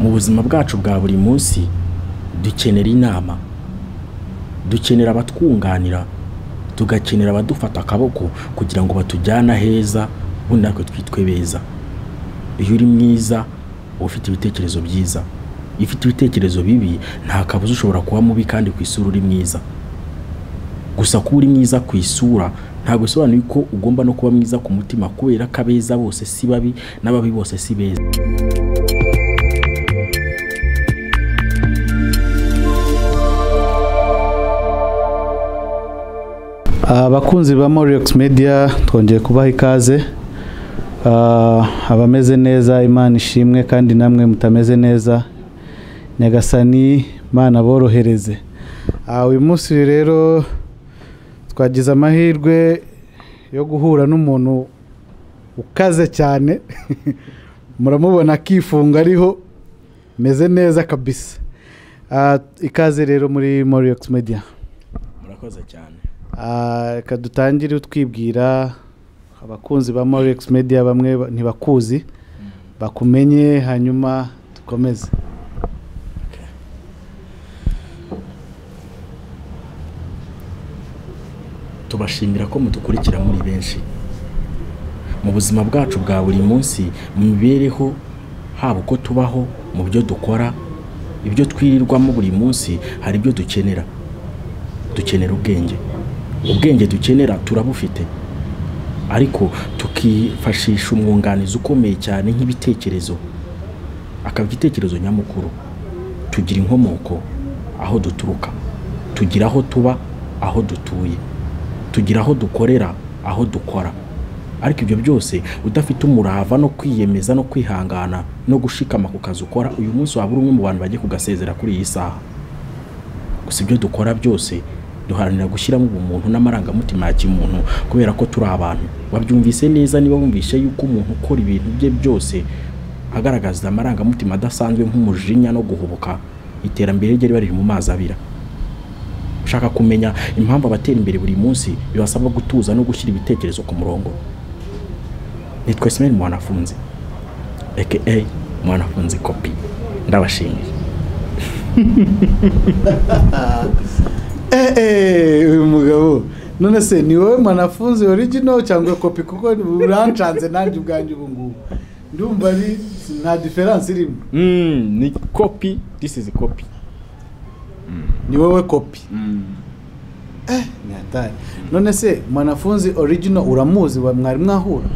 mu buzima bwacu bwa buri munsi dukenera inama dukenera abatwunganira tugakenera abadufata akaboko kugira ngo batujyane aheza ubundi natwe twitwe beza iyo uri mwiza uba ufite ibitekerezo byiza iyo ufite ibitekerezo bibi nta kabuza ushobora kuba mubi kandi ku isura uri mwiza gusa kuba uri mwiza ku isura ntabwo bisobanuye ko ugomba no kuba mwiza ku mutima kubera ko abeza bose si babi n'ababi bose si beza abakunzi ba Moriox Media twongeye kubaha ikaze Ah, abameze neza imana ishimwe kandi namwe mutameze neza nyagasani imana borohereze Ah, uyu munsi rero twagize amahirwe yo guhura n'umuntu ukaze cyane muramubona akifunga ariho meze neza kabisa Ah, ikaze rero muri Moriox Media murakoze cyane Ah, reka dutangire utwibwira abakunzi ba Morex Media bamwe ba- ntibakuzi bakumenye hanyuma dukomeze tubashimira ko mudukurikira muri benshi mu buzima bwacu bwa buri munsi mu mibereho haba uko tubaho mu byo dukora ibyo twirirwamo buri munsi hari ibyo dukenera dukenera ubwenge ubwenge dukenera turabufite ariko tukifashisha umwunganizi ukomeye cyane nk'ibitekerezo akaba igitekerezo nyamukuru tugira inkomoko aho duturuka tugira aho tuba aho dutuye tugira aho dukorera aho dukora ariko ibyo byose udafite umurava no kwiyemeza no kwihangana no gushikama ku kazi ukora uyu munsi waba uri umwe mu bantu bagiye kugasezera kuri iyi saha gusa ibyo dukora byose duharanira gushyiramo ubumuntu n'amarangamutima ya kimuntu kubera ko turi abantu wabyumvise neza niba wumvise yuko umuntu ukora ibintu bye byose agaragaza amarangamutima adasanzwe nk'umujinya no guhubuka iterambere rye riba riri mu mazi abira ushaka kumenya impamvu abatera imbere buri munsi bibasabwa gutuza no gushyira ibitekerezo ku murongo nitwa simeni mwanafunzi aka mwanafunzi kopi ndabashimiye Eh, eh, uyu mugabo none se ni wowe mwanafunzi original cyangwa kopi kuko urancanze nanjye ubwanjye ubu ngubu ndumva ari nta diferanse irimo Mm, ni copy this is copy ni wowe kopi mm. ni hatari none se mwanafunzi original uramuzi wa- mwari mwahura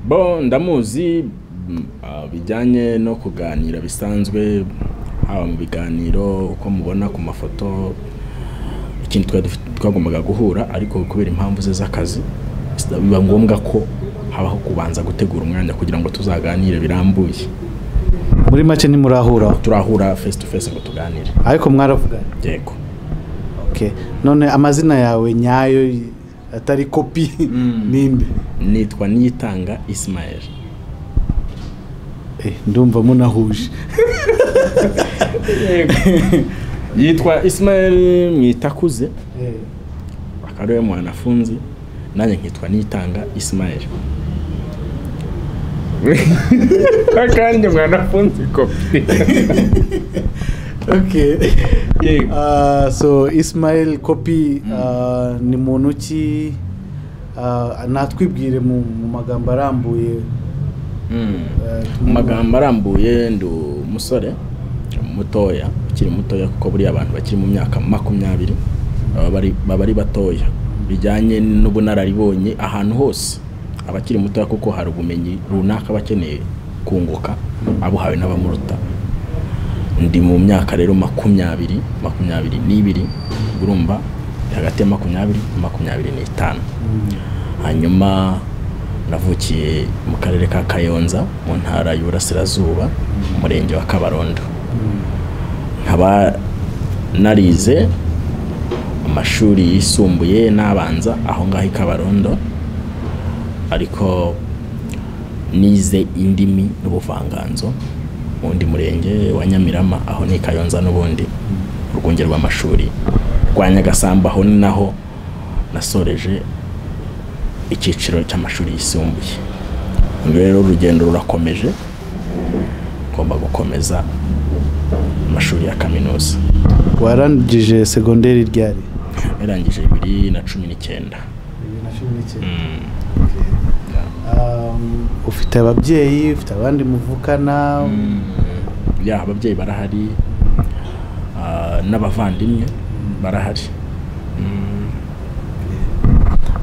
bo ndamuzi mm, ah, bijyanye no kuganira bisanzwe haba mu biganiro uko mubona ku mafoto ikindi twari dufite- twagombaga guhura ariko kubera impamvu ze z'akazi sida- biba ngombwa ko habaho kubanza gutegura umwanya kugira ngo tuzaganire birambuye muri make ntimurahura turahura face to face ngo tuganire ariko mwaravugana yego Okay. none amazina yawe nyayo y- atari kopi Mm. ninde nitwa niyitanga ismael Eh, ndumva munahuje yitwa ismael mwitakuze akaba ariwe mwanafunzi nanjye nkitwa nitanga ismael kandi mwanafunzi kopi okay. Yego. Ah, so ismail kopi ah, ni muntu ki ah, natwibwire mu, mu magambo arambuye ah, mu magambo arambuye ndi umusore mutoya ukiri mutoya kuko buriya abantu bakiri mu myaka makumyabiri baba bari- baba ari batoya bijyanye n'ubunararibonye ahantu hose abakiri mutoya kuko hari ubumenyi runaka bakeneye kunguka abuhawe n'abamuruta ndi mu myaka rero makumyabiri makumyabiri n'ibiri urumva hagati ya makumyabiri na makumyabiri n'itanu hanyuma navukiye mu karere ka kayonza mu ntara y'uburasirazuba mu murenge wa kabarondo nkaba narize amashuri yisumbuye n'abanza aho ngaho i kabarondo ariko nize indimi n'ubuvanganzo mu wundi murenge wa nyamirama aho ni kayonza n'ubundi urwunge rw'amashuri rwa nyagasambu aho ni naho nasoreje icyiciro cy'amashuri yisumbuye rero urugendo rurakomeje ngomba gukomeza amashuri ya kaminuza warangije segonderi ryari yarangije bibiri na cumi n'icyenda bibiri na cumi n'icyenda Mm. Um, ufite ababyeyi ufite abandi muvukana ya ababyeyi barahari ah, n'abavandimwe barahari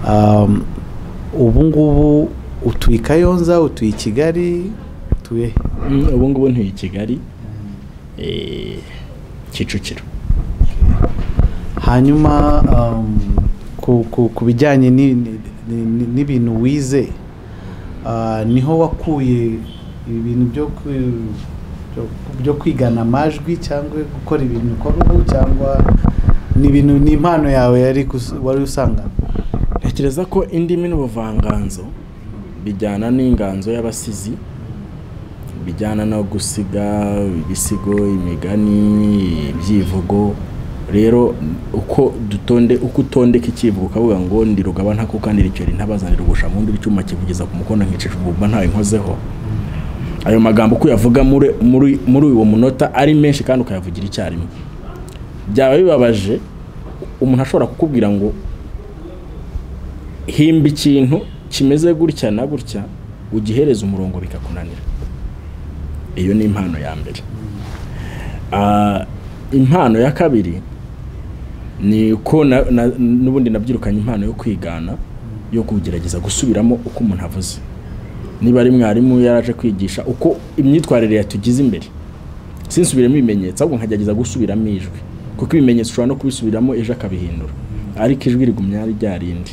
um, ubu ngubu utuye i kayonza utuye i kigali utuye he? Mm, ubu ngubu ntuye i kigali eh, kicukiro hanyuma um, ku, ku, ku bijyanye ni- ni- ni- n'ibintu wize ah, niho wakuye ibi bintu byo ku- byo- byo kwigana amajwi cyangwa gukora ibintu ukora ubu cyangwa ni ibintu ni impano yawe yari kus- wari usangana ntekereza ko indimi n'ubuvanganzo bijyana n'inganzo y'abasizi bijyana no gusiga ibisigo imigani ibyivugo rero uko dutonde uko utondeka ikivugo ukavuga ngo ndi rugaba ntakukanira icyo ntabazanira ubushamundi icyuma kivugeza ku mukono nkicisha ubumba ntawe nkozeho ayo magambo uko uyavuga muri, muri, muri uwo munota ari menshi kandi ukayavugira icyarimwe byaba bibabaje umuntu ashobora kukubwira ngo himba ikintu kimeze gutya na gutya ugihereza umurongo bikakunanira iyo ni impano ya mbere Ah, impano ya kabiri ni uko na- na- n'ubundi nabyirukanye impano yo kwigana yo kugerageza gusubiramo uko umuntu avuze niba ari mwarimu yaraje kwigisha uko imyitwarire yatugize imbere sinsubiremo ibimenyetso ahubwo nkagerageza gusubiramo ijwi kuko ibimenyetso ushobora no kubisubiramo ejo akabihindura ariko ijwi rigumya ari rya rindi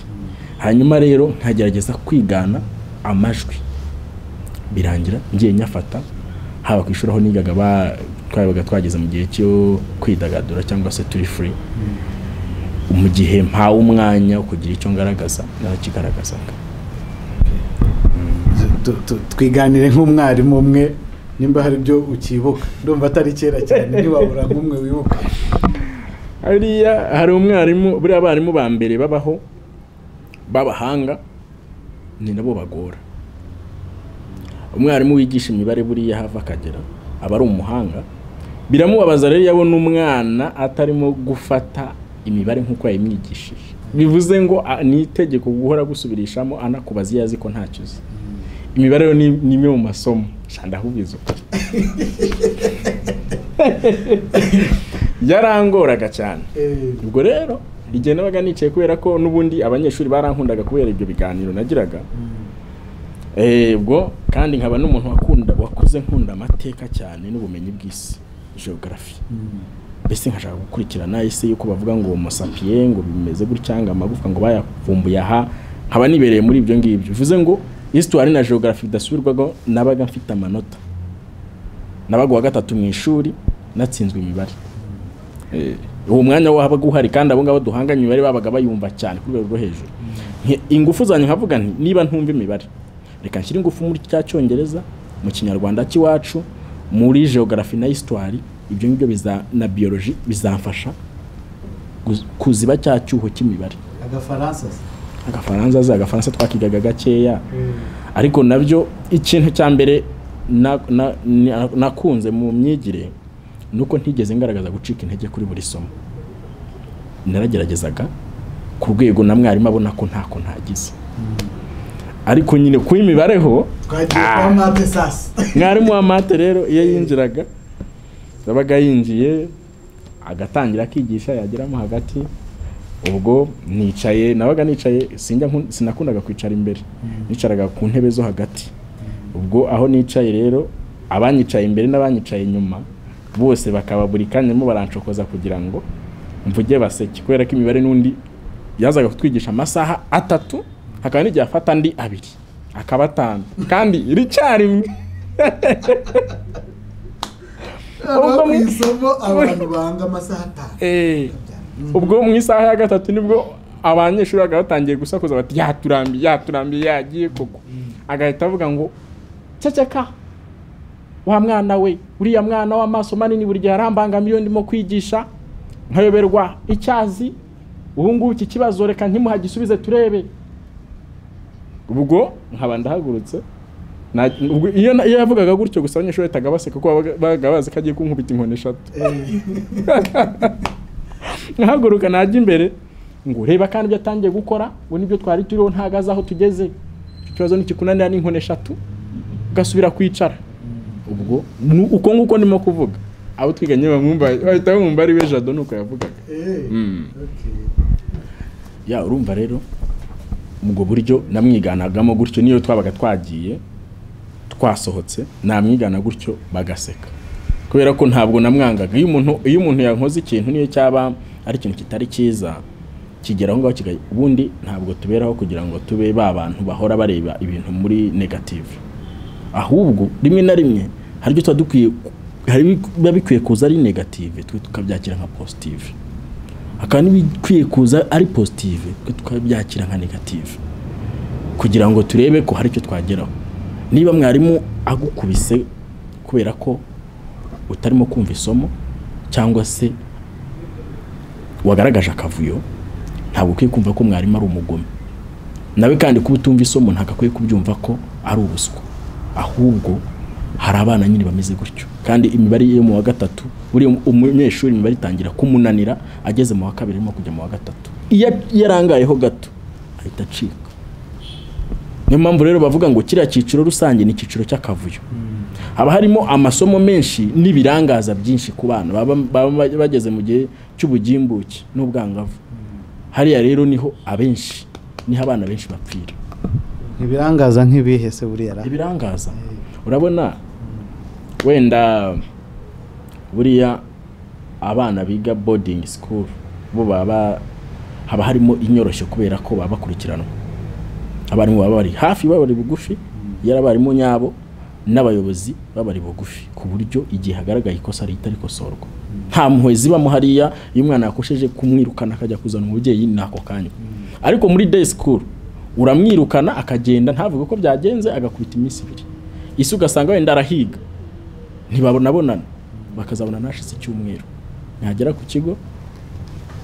hanyuma rero nkagerageza kwigana amajwi birangira ngiye nyafata haba ku ishuri aho nigaga ba- twabaga twageze mu gihe cyo kwidagadura cyangwa se turi free mu gihe mpawe umwanya wo kugira icyo ngaragaza narakigaragazaga Tu- tu- twiganire nk'umwarimu umwe nimba hari ibyo ukibuka ndumva atari kera cyane ntiwabura nk'umwe wibuka hariya hari umwarimu buriya abarimu ba mbere babaho b'abahanga ni nabo bagora umwarimu wigisha imibare buriya hava akagera aba ari umuhanga biramubabaza rero iyo abona umwana atarimo gufata imibare nk'uko yayimwigishije bivuze ngo a- ni itegeko guhora gusubirishamo anakubaza iyo azi ko ntacyo uzi imibare rero ni ni imwe mu masomo shanda ahubwiza ukuri yarangoraga cyane Eh, ubwo rero igihe nabaga nicaye kubera ko n'ubundi abanyeshuri barankundaga kubera ibyo biganiro nagiraga Eh, ubwo kandi nkaba n'umuntu wakunda wakuze nkunda amateka cyane n'ubumenyi bw'isi geography mm. mbese nkashaka gukurikirana isi yuko bavuga ngo homo sapien ngo bimeze gutya ngo amagufwa ngo bayavumbuye aha nkaba nibereye muri ibyo ngibyo bivuze ngo histoire na geography bidasubirwaho nabaga mfite amanota nabaga uwa gatatu mu ishuri natsinzwe imibare Eh, uwo mwanya wabaga uhari kandi abo ngabo duhanganye imibare babaga bayumva cyane ku rwego rwo hejuru Nti- ingufu zanjye nkavuga nti niba ntumva imibare reka nshyire ingufu muri cya cyongereza mu kinyarwanda cy'iwacu muri geography na histoire ibyo ngibyo biza- na biology bizamfasha guz- kuziba cya cyuho cy'imibare agafaransa se agafaransa za agafaransa twakigaga gakeya Eh. ariko nabyo ikintu cya mbere na- na- na- nakunze mu myigire ni uko ntigeze ngaragaza gucika intege kuri buri somo narageragezaga ku rwego na mwarimu abona ko ntako ntagize ariko nyine ku imibare ho twagiye Ah. kwa mate sasa mwarimu wa mate rero iyo yinjiraga yabaga yinjiye agatangira akigisha yageramo hagati ubwo nicaye nabaga nicaye sinjya nkun- sinakundaga kwicara imbere nicaraga ku ntebe zo hagati ubwo aho nicaye rero abanyicaye imbere n'abanyicaye inyuma bose bakaba buri kanya barimo baranshokoza kugira ngo mvuge baseke kubera ko imibare n'undi yazaga kutwigisha amasaha atatu hakaba n'igihe afata andi abiri akaba atanu kandi rimwe Aba mu isomo abantu banga amasaha atanu Eh, ubwo mu isaha ya gatatu nibwo abanyeshuri baga batangiye gusakuza bati yaturambiye yaturambiye yagiye koko agahita avuga ngo ceceka wa mwana we uriya mwana w'amaso manini buri gihe arambangamiye iyo ndimo kwigisha nkayoberwa icyazi ubu ngubu iki kibazo reka ntimuhagisubize turebe ubwo nkaba ndahagurutse Na- ubwo iyo na- iyo yavugaga gutyo gusa abanyeshuri bahitaga baseka kuko babaga- babaga bazi ko agiye kunkubita inkoni eshatu nkahaguruka najya imbere ngo ureba kandi ibyo atangiye gukora ngo nibyo twari turiho ntago azi aho tugeze icyo kibazo ntikikunanira n'inkoni eshatu ugasubira kwicara ubwo nu- uko nguko ndimo kuvuga abo twiganye bamwumva bahita bamwumva ari we jado nuko yavugaga Mm. ya urumva rero ubwo buryo namwiganagamo gutyo niyo twabaga twagiye twasohotse namwigana gutyo bagaseka kubera ko ntabwo namwangaga iyo umuntu iyo umuntu yankoze ikintu niyo cyaba ari ikintu kitari cyiza kigera aho ngaho kigaye ubundi ntabwo tuberaho kugira ngo tube ba bantu bahora bareba ibintu muri negative ahubwo rimwe na rimwe hari ibyo tuba dukwiye hari biba bikwiye kuza ari negative twe tukabyakira nka positive hakaba n'ibikwiye kuza ari positive twe tukabyakira nka negative kugira ngo turebe ko hari icyo twageraho niba mwarimu agukubise kubera ko utarimo kumva isomo cyangwa se wagaragaje akavuyo ntabwo ukwiye kumva ko mwarimu ari umugome nawe kandi kuba utumva isomo ntabwo akwiye kubyumva ko ari ubuswa ahubwo hari abana nyine bameze gutyo kandi imibare yo mu wa gatatu buriya umunyeshuri imibare itangira kumunanira ageze mu wa kabiri arimo kujya mu wa gatatu iyo iyo arangayeho gato ahita acika niyo mpamvu rero bavuga ngo kiriya cyiciro rusange ni icyiciro cy'akavuyo haba harimo amasomo menshi n'ibirangaza byinshi ku bana baba baba bageze mu gihe cy'ubugimbuke n'ubwangavu hariya rero niho abenshi niho abana benshi bapfira ibirangaza nk'ibihe se buriya ra ibirangaza urabona wenda buriya abana biga boarding school bo baba haba harimo inyoroshyo kubera ko baba bakurikiranwa abarimu baba bari hafi baba bari bugufi yari abarimu nyabo n'abayobozi baba bari bugufi ku buryo igihe hagaragaye ikosa rihita rikosorwa nta mpuhwe zibamo hariya iyo umwana yakosheje kumwirukana akajya kuzana umubyeyi ni ako kanya ariko muri day school uramwirukana akagenda ntavuge uko byagenze agakubita iminsi ibiri isi ugasanga wenda arahiga ntibabonabonana bakazabonana hashize icyumweru ntihagera ku kigo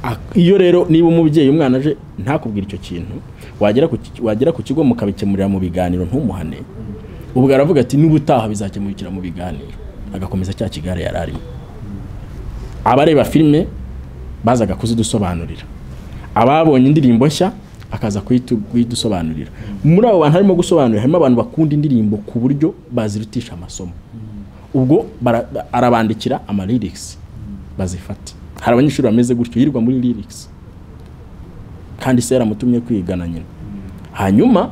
Ak- iyo rero niba umubyeyi umwana aje ntakubwira icyo kintu wagera ku ki- wagera ku kigo mukabikemurira mu biganiro ntumuhane ubwo aravuga ati n'ubutaha bizakemurikira mu biganiro agakomeza cya kigare yari arimo abareba filime bazaga kuzidusobanurira ababonye indirimbo nshya bakaza kuyitu- kuyidusobanurira muri abo bantu harimo gusobanurira harimo abantu bakunda indirimbo ku buryo bazirutisha amasomo ubwo bara- arabandikira ama lyrics bazifate hari abanyeshuri bameze gutyo yirirwa muri lyrics kandi se yaramutumye kwigana nyina hanyuma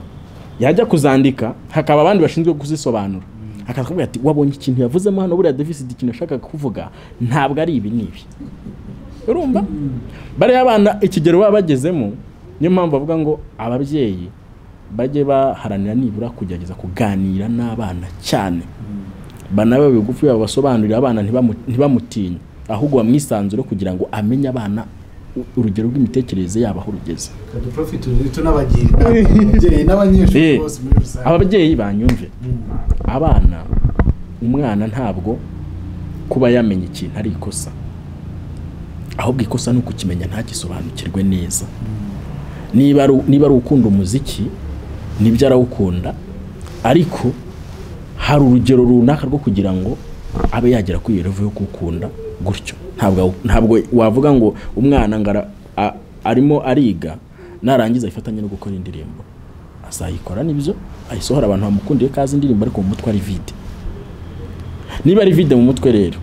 yajya kuzandika hakaba abandi bashinzwe kuzisobanura akakubwira ati wabonye ikintu yavuzemo hano buriya deficit ikintu yashakaga kuvuga ntabwo ari ibi n'ibi urumva bariya abana ikigero baba bagezemo niyo mpamvu bavuga ngo ababyeyi bajye baharanira nibura kugerageza kuganira n'abana cyane banabe bigufi babasobanurira abana ntibamu- ntibamutinye ahubwo bamwisanzure kugira ngo amenye abana u- urugero rw'imitekerereze yabo aho rugeze kadupurofiti utu n'abagira inama ababyeyi n'abanyeshuri Eh, bose muri rusange ababyeyi banyumve abana umwana ntabwo kuba yamenya ikintu ari ikosa ahubwo ikosa ni ukukimenya ntagisobanukirwe neza niba ari niba ari ukunda umuziki nibyo arawukunda ariko hari urugero runaka rwo kugira ngo abe yagera kuri iyo revo yo kuwukunda gutyo ntabwo awu- ntabwo wavuga ngo umwana ngo ara- a- arimo ariga narangiza ayifatanye no gukora indirimbo azayikora nibyo ayisohora abantu bamukundiye kazi indirimbo ariko mu mutwe ari vide niba ari vide mu mutwe rero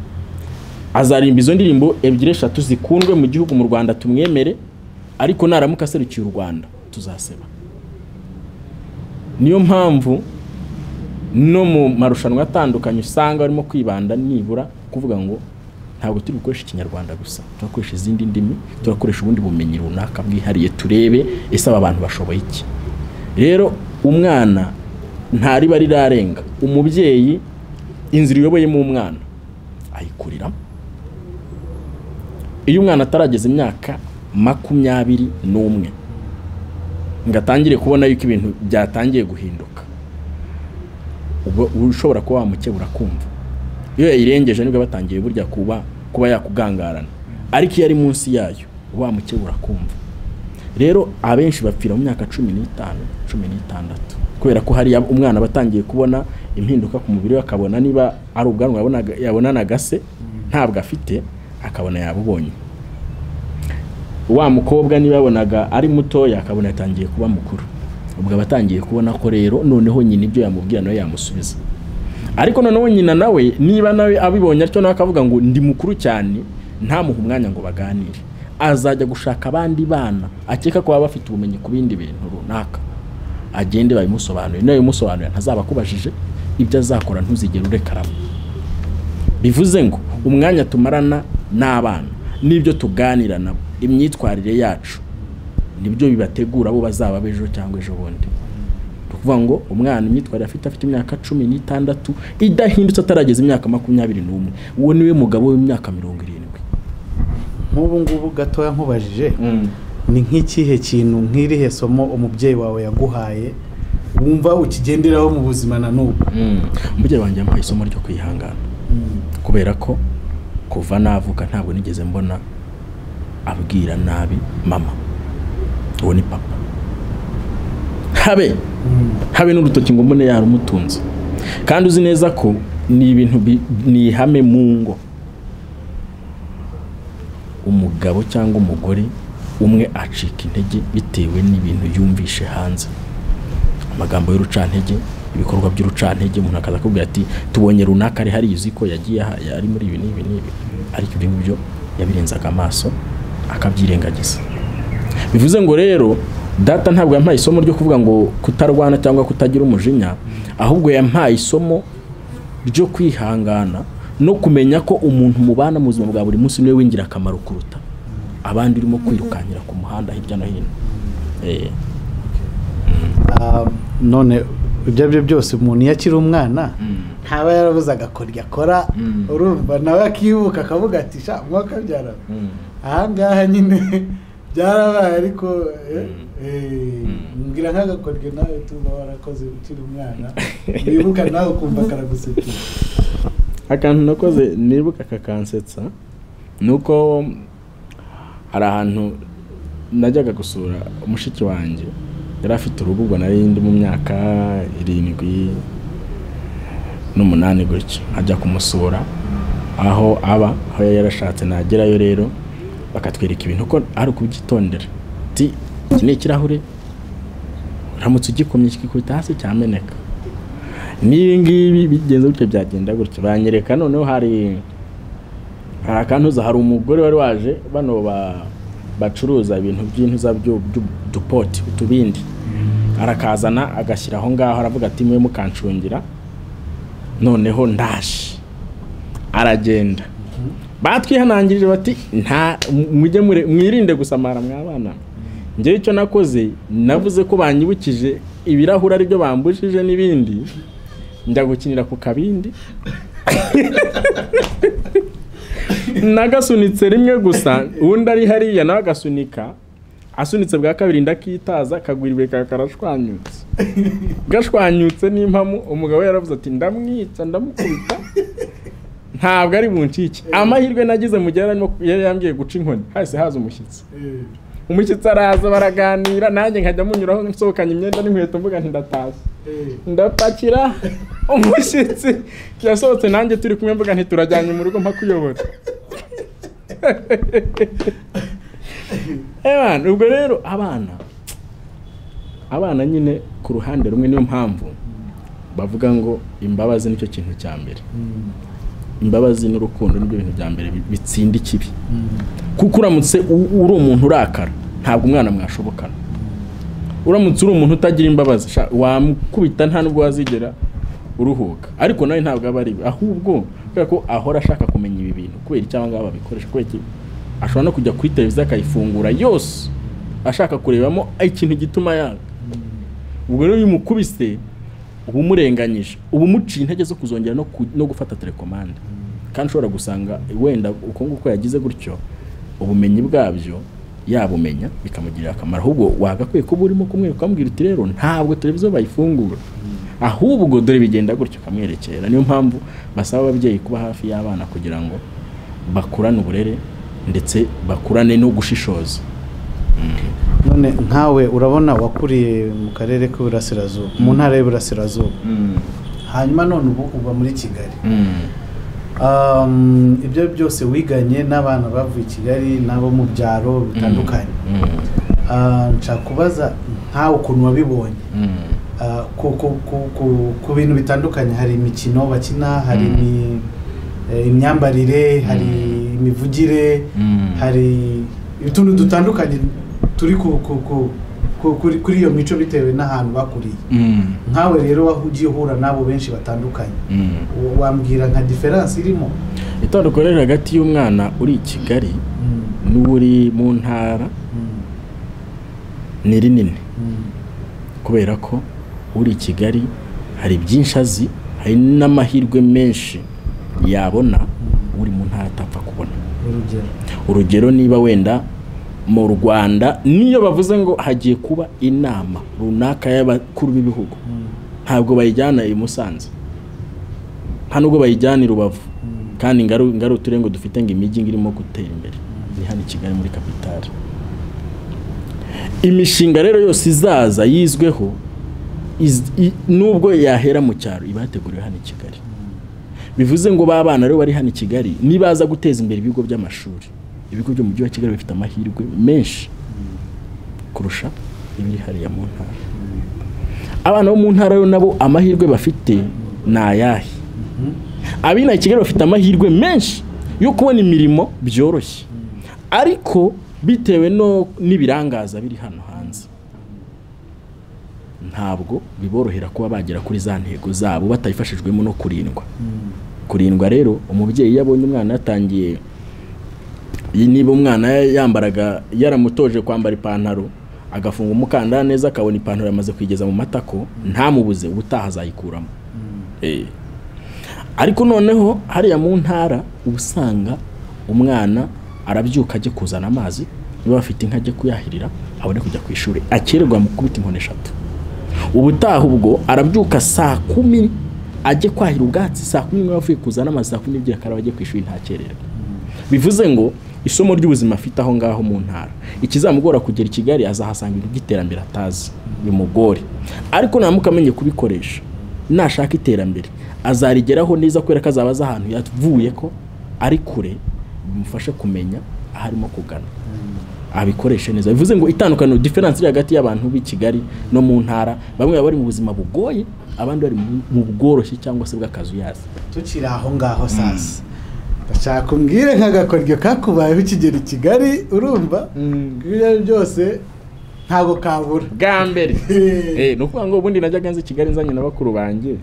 azarimba izo ndirimbo ebyiri eshatu zikundwe mu gihugu mu rwanda tumwemere ariko naramuka aserukiye u rwanda tuzaseba niyo mpamvu no mu marushanwa atandukanye usanga barimo kwibanda nibura kuvuga ngo ntabwo turi gukoresha ikinyarwanda gusa turakoresha izindi ndimi turakoresha ubundi bumenyi runaka bwihariye turebe ese aba bantu bashoboye iki rero umwana ntariba rirarenga umubyeyi inzira iyoboyemo umwana ayikuriramo iyo umwana atarageza imyaka makumyabiri n'umwe ngo atangire kubona yuko ibintu byatangiye guhinduka ubwo ushobora kuba wamukebura kumva iyo yayirengeje nibwo aba atangiye burya kuba kuba yakugangarana ariko iyo ari munsi yayo uba wamukebura kumva rero abenshi bapfira mu myaka cumi n'itanu cumi n'itandatu kubera ko hari umwana aba atangiye kubona impinduka ku mubiri we akabona niba ari ubwanwa yabonaga- yabonanaga se ntabwo afite akabona yabubonye wa mukobwa niba yabonaga ari mutoya akabona yatangiye kuba mukuru ubwo aba atangiye kubona ko rero noneho nyina ibyo yamubwira nawe yamusubiza ariko noneho nyina nawe niba nawe abibonye atyo nawe akavuga ngo ndi mukuru cyane ntamuhe umwanya ngo baganire azajya gushaka abandi bana akeka ko baba bafite ubumenyi ku bindi bintu runaka agende babimusobanurire niba bimusobanurira ntazaba akubajije ibyo azakora ntuzigere urekaramo bivuze ngo umwanya tumarana n'abana n'ibyo tuganira nabo imyitwarire yacu nibyo bibategura abo bazaba b'ejo cyangwa ejo bundi ni ukuvuga ngo umwana imyitwarire afite afite imyaka cumi n'itandatu idahindutse atarageza imyaka makumyabiri n'umwe uwo niwe mugabo w'imyaka mirongo irindwi nk'ubu ngubu gatoya nkubajije ni nk'ikihe kintu nk'irihe somo umubyeyi wawe yaguhaye wumva ukigenderaho mu buzima na n'ubu umubyeyi wanjye yampaye isomo ryo kwihangana kubera ko kuva navuka ntabwo nigeze mbona abwira nabi mama uwo ni papa habe habe n'urutoki ngo mbone yarumutunze kandi uzi neza ko ni ibintu bi- ni ihame mu ngo umugabo cyangwa umugore umwe acika intege bitewe n'ibintu yumvishe hanze amagambo y'urucantege ibikorwa by'urucantege umuntu akaza akubwira ati tubonye runaka ari hari izi ko yagiye aha- ari muri ibi n'ibi n'ibi ariko ibyo ngibyo yabirenzaga amaso akabyirengagiza bivuze ngo rero data ntabwo yampaye isomo ryo kuvuga ngo kutarwana cyangwa kutagira umujinya ahubwo yampaye isomo ryo kwihangana no kumenya ko umuntu mubana mu buzima bwa buri munsi niwe w'ingirakamaro kuruta abandi urimo kwirukankira ku muhanda hirya no hino Eh, Ah, none ibyo ari byo byose umuntu iyo akiri umwana ntaba yarabuze agakoryo akora urumva nawe akibuka akavuga ati sha mwaka byara ahangaha nyine byarabaye ariko eh, eh, mbwira nk'agakoryo nawe tuba warakoze ukiri umwana wibuka nawe ukumva karagusekera akantu nakoze nibuka kakansetsa ni uko hari ahantu najyaga gusura mushiki wanjye yari afite uruhu ubwo nari ndi mu myaka irindwi n'umunani gutyo ajya kumusura aho aba aho yari yarashatse nagerayo rero bakatwereka ibintu ko ari ukubyitondera ti iki ni ikirahure uramutse ugikomye kikikubita hasi cyameneka n'ibi ngibi bigenze gutyo byagenda gutyo banyereka noneho hari hari akantuza hari umugore wari waje bano ba- bacuruza ibintu by'intuza byo- by'udupoti utubindi arakazana agashyira aho ngaho aravuga ati mwe mukancungira noneho ndaje aragenda batwihanangirije bati nta mujye mure- mwirinde gusamara mwabana njyewe icyo nakoze navuze ko banyibukije ibirahuri aribyo bambujije n'ibindi njya gukinira ku kabindi nagasunitse rimwe gusa undi ari hariya nawe agasunika asunitse bwa kabiri ndakitaza kagwa ibuye kaba karashwanyutse gashwanyutse n'impamu umugabo we yaravuze ati ndamwica ndamukubita ntabwo ari buncike amahirwe nagize mu gihe yari arimo- yari yambwiye guca inkoni hahise haza umushyitsi umushyitsi araza baraganira nanjye nkajya munyuraho nsohokanye imyenda n'inkweto mvuga nti ndatashye ndapakira umushyitsi yasohotse nanjye turi kumwe mvuga nti turajyanye mu rugo mpakuyobora Ewana, ubwo rero abana abana nyine ku ruhande rumwe niyo mpamvu bavuga ngo imbabazi nicyo kintu cya mbere imbabazi n'urukundo nibyo bintu bya mbere bi- bitsinda ikibi kuko uramutse u- uri umuntu urakara ntabwo umwana mwashobokana uramutse uri umuntu utagira imbabazi sha, wamukubita nta nubwo wazigera uruhuka ariko nawe ntabwo aba ari we ahubwo kubera ko ahora ashaka kumenya ibi bintu kubera icyo aba ngaba babikoresha kubera iki ashobora no kujya kuri televiziyo akayifungura yose ashaka kurebamo ikintu gituma yanga ubwo rero iyo umukubise uba umurenganyije uba umuciye intege zo kuzongera no, ku- no gufata telekomande kandi ushobora gusanga wenda uko nguko yagize gutyo ubumenyi bwabyo yabumenya bikamugirira akamaro ahubwo wagakwiye kuba urimo kumwereka ukamubwira uti rero ntabwo televiziyo bayifungura ahubwo dore bigenda gutyo ukamwerekera niyo mpamvu basaba ababyeyi kuba hafi y'abana kugira ngo bakurane uburere ndetse bakurane no gushishoza none nkawe urabona wakuriye mu karere k'iburasirazuba mu ntara y'iburasirazuba hanyuma none ubu uba muri kigali Um, ibyo byose wiganye n'abantu bavuye i kigali n'abo mu byaro bitandukanye Ah, nshaka kubaza nkawe ukuntu wabibonye Ah, ku- ku- ku- ku- ku bintu bitandukanye hari imikino bakina hari imi- eh, imyambarire hari imivugire hari utuntu dutandukanye turi ku- ku- ku- ku- kuri kuri iyo mico bitewe n'ahantu bakuriye nkawe rero wahu- ugiye uhura n'abo benshi batandukanye Wa- wambwira nka diferanse irimo itandukanye riri hagati y'umwana uri i kigali n'uri mu ntara ni rinini kubera ko uri i kigali hari byinshi azi hari n'amahirwe menshi yabona uri mu ntara atapfa kubona urugero urugero niba wenda mu rwanda niyo bavuze ngo hagiye kuba inama runaka y'abakuru b'ibihugu ntabwo bayijyana i musanze nta nubwo bayijyana i rubavu kandi ngari ngari uturere ngo dufite ngo imijyi ngo irimo gutera imbere ni hano i kigali muri kapitali imishinga rero yose izaza yizweho iz- i- nubwo yahera mu cyaro iba yateguriwe hano i kigali bivuze ngo ba bana rero bari hano i kigali nibaza guteza imbere ibigo by'amashuri ibigo byo mu mujyi wa kigali bifite amahirwe menshi kurusha ibiri hariya mu ntara abana bo mu ntara yo nabo amahirwe bafite ni ayahe abina i kigali bafite amahirwe menshi yo kubona imirimo byoroshye ariko bitewe no n'ibirangaza biri hano hanze ntabwo biborohera kuba bagera kuri za ntego zabo batabifashijwemo no kurindwa kurindwa rero umubyeyi iyo abonye umwana yatangiye iyi- niba umwana yambaraga yaramutoje kwambara ipantaro agafunga umukandara neza akabona ipantaro yamaze kuyigeza mu matako ntamubuze ubutaha azayikuramo Eh. ariko noneho hariya mu ntara uba usanga umwana arabyuka ajya kuzana amazi niba afite inka ajya kuyahirira abone kujya ku ishuri akererwa mu kubita inkoni eshatu ubutaha ubwo arabyuka saa kumi ajye kwahira ubwatsi saa kumi n'imwe avuye kuzana amazi saa kumi n'ebyiri akaraba ajya ku ishuri ntakererwa bivuze ngo isomo ry'ubuzima afite aho ngaho mu ntara ikizamugora kugera i kigali azahasanga ibintu by'iterambere atazi bimugore ariko ntamuke amenye kubikoresha nashaka iterambere azarigeraho neza kubera ko azaba azi ahantu yavuye ko ari kure bimufashe kumenya aho arimo kugana abikoreshe neza bivuze ngo itandukaniro diferanse iri hagati y'abantu b'i kigali no mu ntara bamwe baba bari mu buzima bugoye abandi bari mu- mu bworoshye cyangwa se bw'akazuyazi tukiri aho ngaho sasa ndashaka kumbwire nk'agakoryo kakubayeho ukigera i kigali urumva ibyo ari byo byose ntabwo kabura bwa mbere Eh, ni ukuvuga ngo ubundi najyaga nzi i kigali nzanye na bakuru banjye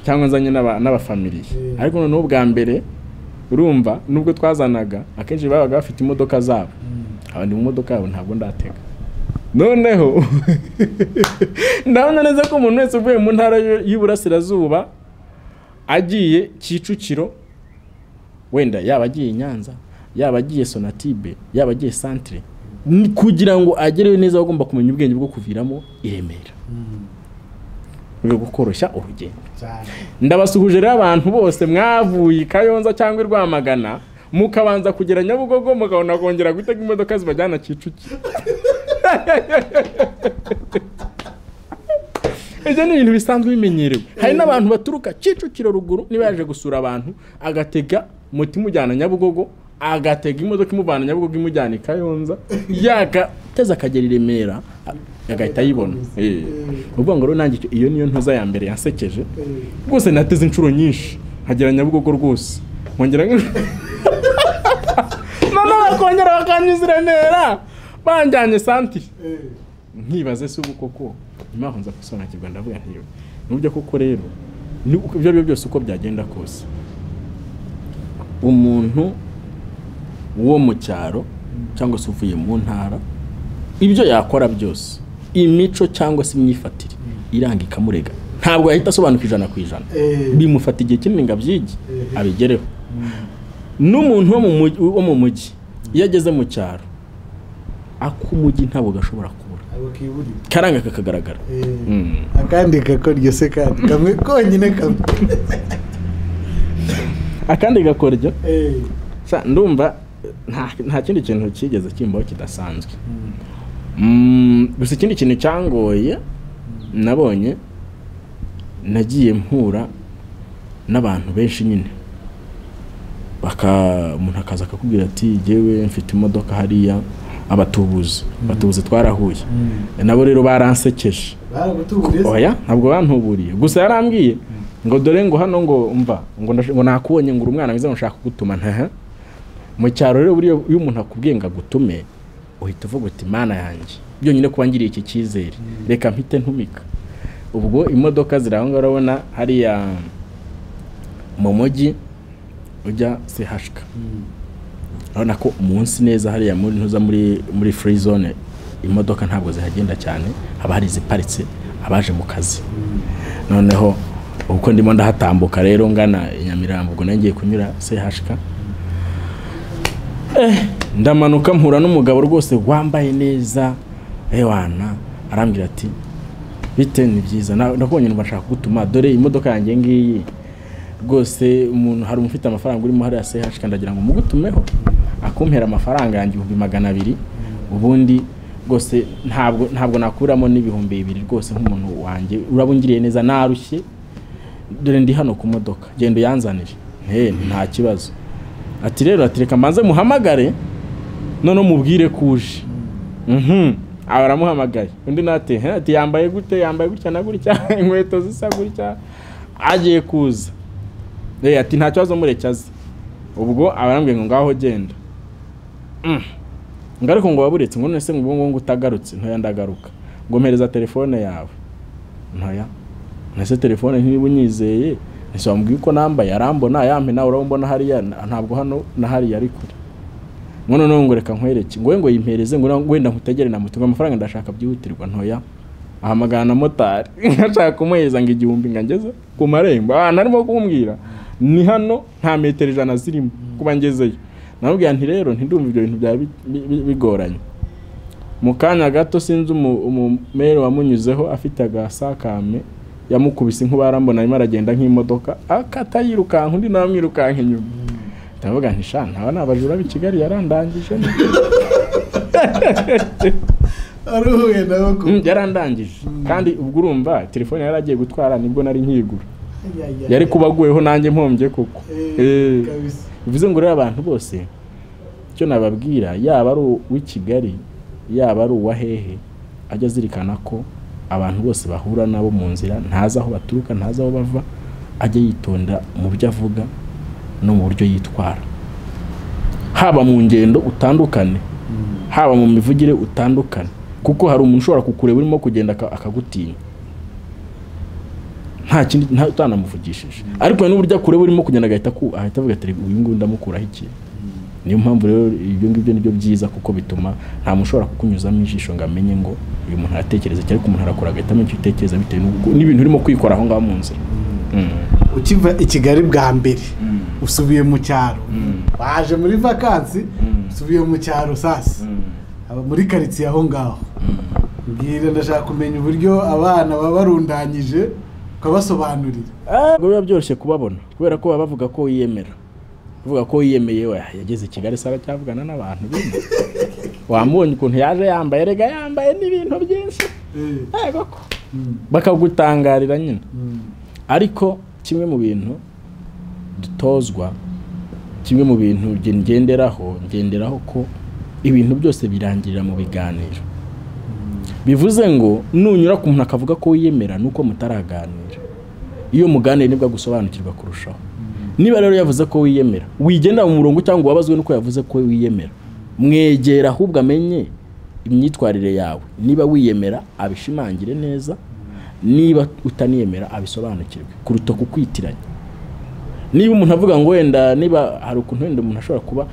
cyangwa nzanye n'aba- n'abafamiliye Eh. ariko noneho bwa mbere urumva nubwo twazanaga akenshi babaga bafite imodoka zabo abandi mu modoka yabo ntabwo ndatega noneho ndabona neza ko umuntu wese uvuye mu ntara y'u- y'iburasirazuba agiye kicukiro wenda yaba agiye i nyanza yaba agiye sonatibe yaba agiye santire Ni kugira ngo agereyo neza aba agomba kumenya ubwenge bwo kuviramo i remera mu rwego rwo koroshya urugendo cyane ndabasuhuje rero abantu bose mwavuye i kayonza cyangwa i rwamagana mukabanza kugera nyabugogo mukabona kongera gutega imodoka zibajyana kicukiro ibyo ni ibintu bisanzwe bimenyerewe hari n'abantu baturuka kicukiro ruguru niba yaje gusura abantu agatega moto imujyana nyabugogo agatega imodoka imuvana nyabugogo imujyana i kayonza yagateze akagera i remera agahita ayibona Eh. ni ukuvuga ngo rero nanjye icyo- iyo niyo ntoza ya mbere yansekeje rwose nateze inshuro nyinshi nkagera nyabugogo rwose nkongera noneho bakongera bakanyuza i remera banjyanye santire nkibaze se ubu koko nyuma yaho nza gusobanukirwa ndavuga ntiwe n'uburyo koko rero ni- uko- ibyo ari byo byose uko byagenda kose umuntu wo mu cyaro cyangwa se uvuye mu ntara ibyo yakora byose imico cyangwa se imyifatire iranga ikamurega ntabwo yahita asobanuka ijana ku ijana Eh. bimufata igihe kinini ngo abyige Eh. abigereho n'umuntu wo mu mugi- wo mu mujyi iyo ageze mu cyaro ak'umujyi ntabwo gashobora kubura ntabwo kiburira karanga kakagaragara Mm. akandi gakoryo se kandi kamwe konyine kamwe akandi gakoryo Eh. sa- ndumva nta- nta kindi kintu kigeze kimbaho kidasanzwe Mm, gusa ikindi kintu cyangoye nabonye nagiye mpura n'abantu benshi nyine baka umuntu akaza akakubwira ati jyewe mfite imodoka hariya abatubuzi abatubuzi twarahuye nabo rero baransekeje baragutuburiza oya ntabwo bantuburiye gusa yarambwiye ngo dore ngo hano ngo mva ngo ndash- ngo nakubonye ngo uri umwana mwiza ngo nshaka kugutuma ntaha mu cyaro rero buriya iyo umuntu akubwiye ngo agutume uhita uvuga uti mana yanjye byonyine kuba ngiriye iki cyizere reka mpite ntumika ubwo imodoka ziri aho ngaho urabona hariya mu mujyi ujya sehashika urabona ko umunsi neza hariya muri ntuza muri muri free zone imodoka ntabwo zihagenda cyane haba hari iziparitse abaje mu kazi noneho uko ndimo ndahatambuka rero ngana i nyamirambo ubwo nangiye kunyura sehashika ndamanuka mpura n'umugabo rwose wambaye neza ewana arambwira ati bite ni byiza Na- nakubonye numva nshaka kugutuma dore imodoka yanjye ngiyi rwose umuntu hari umufite amafaranga urimo hariya sehashika ndagira ngo mugutumeho akumpera amafaranga yanjye ibihumbi magana abiri ubundi rwose ntabwo ntabwo nakuramo n'ibihumbi bibiri rwose nk'umuntu wanjye uraba ungiriye neza narushye dore ndi hano ku modoka genda uyanzanire he nta kibazo ati rero ati reka mbanze muhamagare noneho mubwire ko uje Mhm. Aba aramuhamagaye undi nate "He, ati yambaye gute yambaye gutya na gutya inkweto zisa gutya agiye kuza Eh, ati nta kibazo mureke aze ubwo aba arambwiye ngo ngaho genda Mm. ngo ariko ngo waburetse ngo none se ngo ubwo ngo utagarutse ntoya ndagaruka ngo mpereza telefone yawe ntoya nese telefone ntiba unyizeye ese wambwiye uko nambaye arambona yampe nawe urabona hariya na- ntabwo hano na hariya ari kure ngo noneho ngo reka nkwereke ngo we ngo yimpereze ngo na- wenda nkutegere na moto ngo amafaranga ndashaka byihutirwa ntoya ahamagara na motari ashaka kumuhereza ngo igihumbi ngo angeze ku marembo ahantu arimo kumbwira ni hano nta metero ijana zirimo kuba ngezeyo namubwira nti rero ntidumva ibyo bintu byaba bi- bi- bi- bigoranye mu kanya gato sinzi umu- umumere wamunyuzeho afite agasakame yamukubise inkuba arambona arimo aragenda nk'imodoka akata yirukanka undi nawe amwirukanka inyuma ndavuga nti sha ntaba ni abajura b'i Kigali yarandangije ni." aruhuye nawe ko Mm, yarandangije kandi ubwo urumva telefone yari agiye gutwara nibwo nari nkiyigura yari kuba aguyeho nanjye mpombye koko Eh. kabisa bivuze ngo rero abantu bose icyo nababwira yaba ari uw'i Kigali yaba ari uwa hehe ajya azirikana ko abantu bose bahura nabo mu nzira ntazi aho baturuka ntazi aho bava ajya yitonda mu byo avuga no mu buryo yitwara haba mu ngendo utandukane haba mu mivugire utandukane kuko hari umuntu ushobora kukureba urimo kugenda aka- akagutinya nta kindi nta utanamuvugishije ariko hari n'uburyo akureba urimo kugenda agahita aku- ahita avuga ati uyu nguyu ndamukuraho iki niyo mpamvu rero ibyo ngibyo nibyo byiza kuko bituma nta muntu ushobora kukunyuzamo ijisho ngo amenye ngo uyu muntu aratekereza iki ariko umuntu arakura agahita amenya icyo utekereza bitewe n'uko- n'ibintu urimo kwikora aho ngaho mu nzira Mm. ukiva i kigali bwa mbere usubiye mu cyaro waje muri vakansi usubiye mu cyaro sasi aba muri karitsiye aho ngaho mbwira ndashaka kumenya uburyo abana baba barundanyije ukabasobanurira ntabwo biba byoroshye kubabona kubera ko baba bavuga ko yiyemera bavuga ko yiyemeye we yageze i kigali se aracyavugana n'abantu bino wamubonye ukuntu yaje yambaye erega yambaye n'ibintu byinshi Eh, yego ko mm, bakagutangarira nyine mm, ariko kimwe mu bintu dutozwa kimwe mu bintu nge- ngenderaho ngenderaho ko ibintu byose birangirira mu biganiro bivuze ngo nunyura ku muntu akavuga ko wiyemera nuko mutaraganira iyo muganira nibwo agusobanukirwa kurushaho niba rero yavuze ko wiyemera wigendera mu murongo cyangwa wabazwe nuko yavuze ko wiyemera mwegera ahubwo amenye imyitwarire yawe niba wiyemera abishimangire neza niba utaniyemera abisobanukirwe kuruta kukwitiranya niba umuntu avuga ngo wenda niba hari ukuntu wenda umuntu ashobora kuba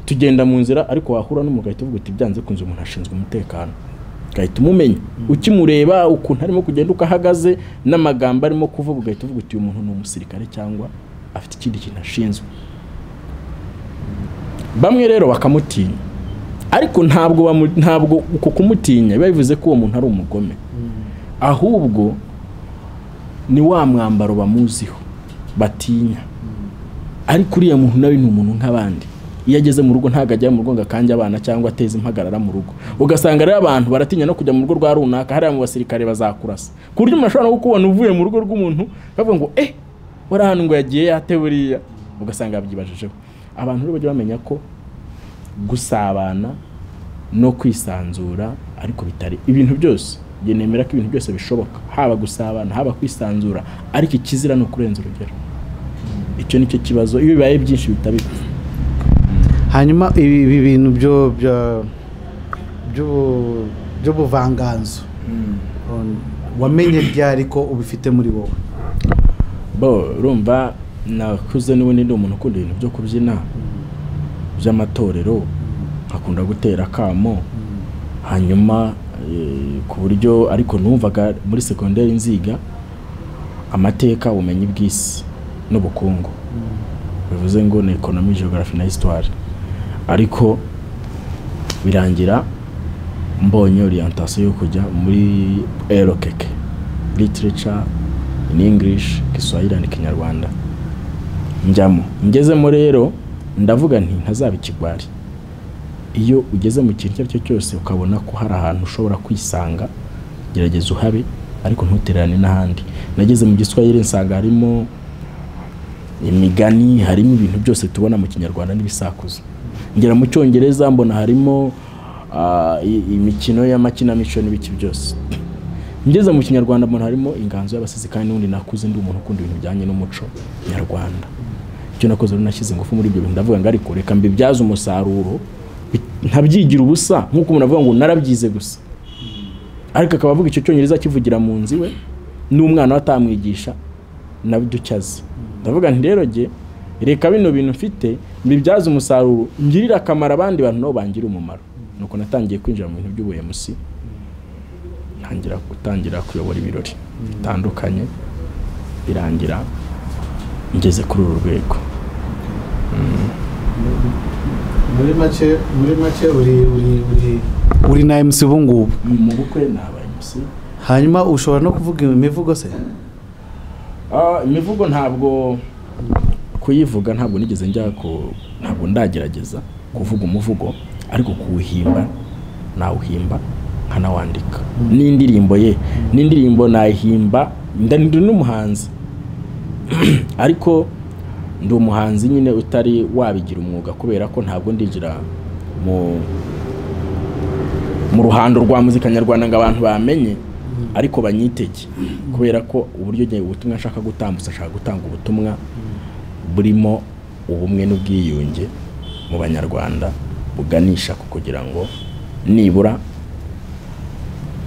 tugenda mu nzira ariko wahura n'umuntu ugahita uvuga uti byanze kunze umuntu ashinzwe umutekano ugahita umumenya ukimureba ukuntu arimo kugenda uko ahagaze n'amagambo arimo kuvuga ugahita uvuga uti uyu muntu ni umusirikare cyangwa afite ikindi kintu ashinzwe bamwe rero bakamutinya ariko ntabwo bamu- ntabwo uko kumutinya biba bivuze ko uwo muntu ari umugome ahubwo ni wa mwambaro bamuziho batinya ariko uriya muntu nawe ni umuntu nk'abandi iyo ageze mu rugo ntabwo ajya mu rugo ngo akange abana cyangwa ateze impagarara mu rugo ugasanga rero abantu baratinya no kujya mu rugo rwa runaka hariya mu basirikare bazakurasa ku buryo umuntu ashobora no kukubona uvuye mu rugo rw'umuntu bavuga ngo eh wari ahantu ngo yagiye yate buriya ugasanga yabyibajijeho abantu rero bajya bamenya ko gusabana no kwisanzura ariko bitari ibintu byose njye nemera ko ibintu byose bishoboka haba gusabana haba kwisanzura ariko ikizira ni ukurenza urugero icyo ni cyo kibazo iyo bibaye byinshi bihita bipfa hanyuma ibi bintu byo by'ubuvanganzo wamenye byari ko ubifite muri wowe bo rumva nakuze n'ubundi ndi umuntu ukunda ibintu byo kubyina by'amatorero nkakunda gutera akamo hanyuma ku buryo ariko numvaga muri segonderi nziga amateka ubumenyi bw'isi n'ubukungu bivuze ngo ni ekonomi geogarafi na hisitwari ariko birangira mbonye orientasiyo yo kujya muri erokeke literature in english giswahili and kinyarwanda njyamo ngezemo rero ndavuga nti ntazaba ikigwari iyo ugeze mu kintu icyo ari cyo cyose ukabona ko hari ahantu ushobora kwisanga gerageza uhabe ariko ntutererane n'ahandi nageze mu giswahili nsanga harimo imigani harimo ibintu byose tubona mu kinyarwanda n'ibisakuzo ngera mu cyongereza mbona harimo imikino y'amakinamico n'ibiki byose ngeze mu kinyarwanda mbona harimo inganzo y'abasizi kandi n'ubundi nakuze ndi umuntu ukunda ibintu bijyanye n'umuco nyarwanda icyo nakoze rero nashyize ingufu muri ibyo bintu ndavuga ngo ariko reka mbibyaze umusaruro ntabyigira ubusa nk'uko umuntu avuga ngo narabyize gusa ariko akaba avuga icyo cyongereza akivugira mu nzu iwe n'umwana we atamwigisha nabiducyaze ndavuga nti rero jye reka bino bintu mfite mbibyaze umusaruro ngirire akamaro abandi bantu nabo bangira umumaro nuko natangiye kwinjira mu bintu by'ubuyobozi ntangira gutangira kuyobora ibirori bitandukanye birangira ngeze kuri uru rwego muri make muri make uri uri uri uri na emusi ubu ngubu mu bukwe naba emusi hanyuma ushobora no kuvuga imivugo se imivugo ntabwo kuyivuga ntabwo nigeze njya ntabwo ndagerageza kuvuga umuvugo ariko kuwuhimba nawuhimba nkanawandika n'indirimbo ye n'indirimbo nayihimba ndi n'umuhanzi ariko ndi umuhanzi nyine utari wabigira umwuga kubera ko ntabwo ndinjira mu mu ruhando rwa muzika nyarwanda ngo abantu bamenye ariko banyitege kubera ko uburyo ubutumwa nshaka gutambutsa ashaka gutanga ubutumwa burimo ubumwe n'ubwiyunge mu banyarwanda buganisha ku kugira ngo nibura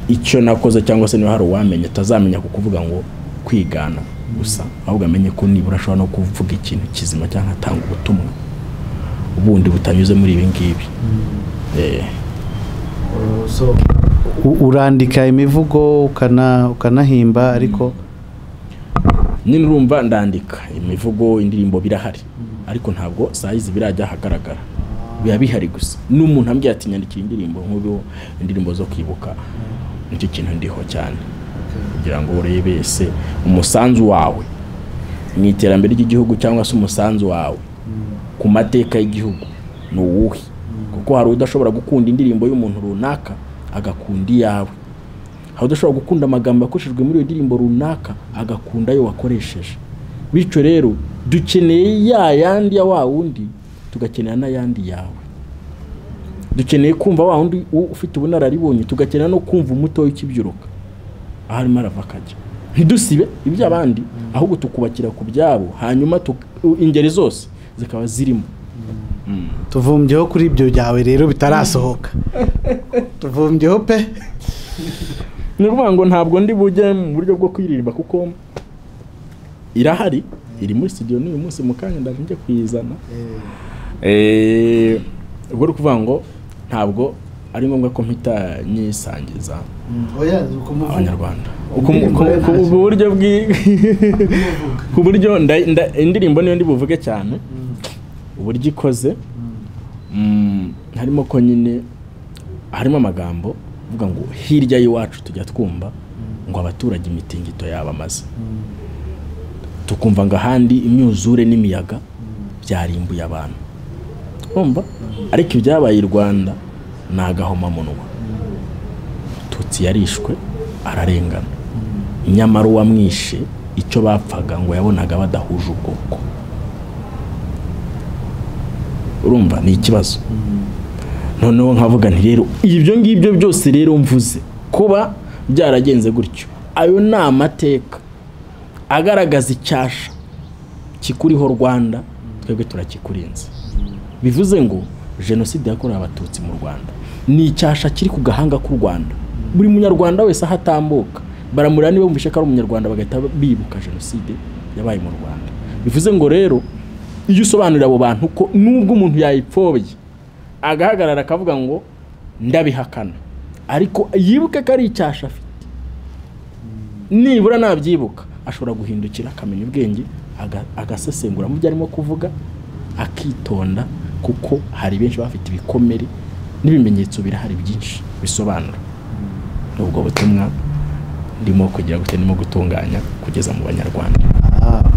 icyo nakoze cyangwa se niba hari uwamenya atazamenya ku kuvuga ngo kwigana gusa ahubwo amenye ko nibura ashobora no kuvuga ikintu kizima cyangwa atanga ubutumwa ubundi butanyuze muri ibi ngibi urandika imivugo ukanahimba ariko nyine urumva ndandika imivugo indirimbo birahari ariko ntabwo sayizi birajya ahagaragara biba bihari gusa n'umuntu ambwira ati nyandikira indirimbo nk'ubu indirimbo zo kwibuka nicyo kintu ndiho cyane kugira ngo urebe ese umusanzu wawe mu iterambere ry'igihugu cyangwa se umusanzu wawe ku mateka y'igihugu ni uwuhe kuko hari udashobora gukunda indirimbo y'umuntu runaka agakunda iyawe aho udashobora gukunda amagambo yakoreshejwe muri iyo ndirimbo runaka agakunda ayo wakoresheje bityo rero dukeneye ya yandi ya wa wundi tugakenera n'ayandi yawe dukeneye kumva wa wundi ufite ubunararibonye tugakenera no kumva umuto w'ikibyiruka aho arimo arava akajya ntidusibe iby'abandi ahubwo tukubakira ku byabo hanyuma ingeri zose zikaba zirimo tuvumbyeho kuri ibyo byawe rero bitarasohoka tuvumbyeho pe ni ukuvuga ngo ntabwo ndi bujye mu buryo bwo kwirirwa kuko irahari iri muri studio n'uyu munsi mu kanya ndabona kuyizana ubwo ni ukuvuga ngo ntabwo ari ngombwa ko mpita nyisangiza abanyarwanda ku buryo ku buryo indirimbo niyo ndi buvuge cyane uburyo ikoze harimo ko nyine harimo amagambo avuga ngo hirya y'iwacu tujya twumva ngo abaturage imitingito yabamaze tukumva ngo ahandi imyuzure n'imiyaga byarimbuye abantu twumva ariko ibyabaye i rwanda ni agahomamunwa tutsi yarishwe ararengana nyamara uwamwishe icyo bapfaga ngo yabonaga badahuje ubwoko urumva ni ikibazo noneho nkavuga nti rero ibyo ngibyo byose rero mvuze kuba byaragenze gutyo ayo ni amateka agaragaza icyasha kikuriho rwanda twebwe turakikurinze bivuze ngo jenoside yakorewe abatutsi mu rwanda ni icyasha kiri ku gahanga k'u rwanda buri munyarwanda wese aho atambuka baramurira niba bumvishe ko ari umunyarwanda bagahita bibuka jenoside yabaye mu rwanda bivuze ngo rero iyo usobanurira abo bantu ko nubwo umuntu yayipfobye agahagarara akavuga ngo ndabihakana ariko yibuke ko ari icyasha afite nibura nabyibuka ashobora guhindukira akamenya ubwenge agasesengura mu byo arimo kuvuga akitonda kuko hari benshi bafite ibikomere n'ibimenyetso birahari byinshi bisobanura ubwo butumwa ndimo kugira gutya ndimo gutunganya kugeza mu banyarwanda